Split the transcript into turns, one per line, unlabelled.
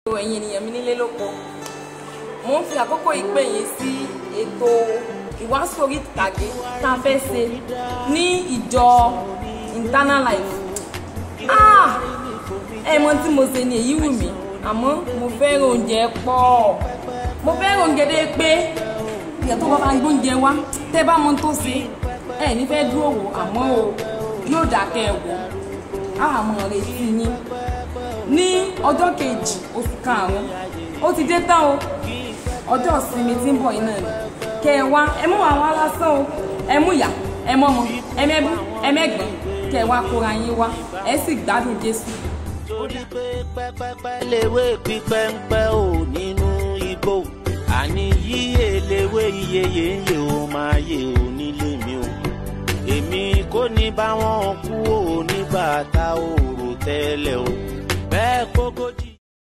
ẹ̀yin ènìyàn mi nílé lóko mo ń fi àkókò yìí pè yín sí ètò ìwàásù orí ìtàgé tá a fẹ́ ṣe ní ìjọ internal life ah ẹ mọ tí mo ṣe ni èyí wù mí àmọ́ mo fẹ́ràn oúnjẹ pọ̀ mo fẹ́ràn oúnjẹ dé pé ìyá tó bá bá ń gbóúnjẹ wá tẹ́ bá mọ tó ṣe ẹ ní fẹ́ dúró wò àmọ́ o yóò dákẹ́ ẹ wò àmọ́ retí yín ní ọjọ́ kejì oṣù karùn-ún ó ti dé tán o ọjọ́ ìsinmi tí ń bọ̀ yìí náà ni kẹ ẹ wá ẹ mú àwọn alásán o ẹ mú ìyá ẹ mọ́mọ ẹ mẹ́bú ẹ mẹ́gbọ́n kẹ ẹ wá kóra yín wá ẹ sì gbádùn Jésù.
torí pé pẹ́pẹ́pẹ́ léwé pípẹ́ńpẹ́ ò nínú igbó àní yíyé léwé iyeye ń yè ó máa yè ó nílé mi o èmi kò ní bá wọn kú ò nígbà tá ò rò tẹ́lẹ̀ o bẹ́ẹ̀ kókó jí.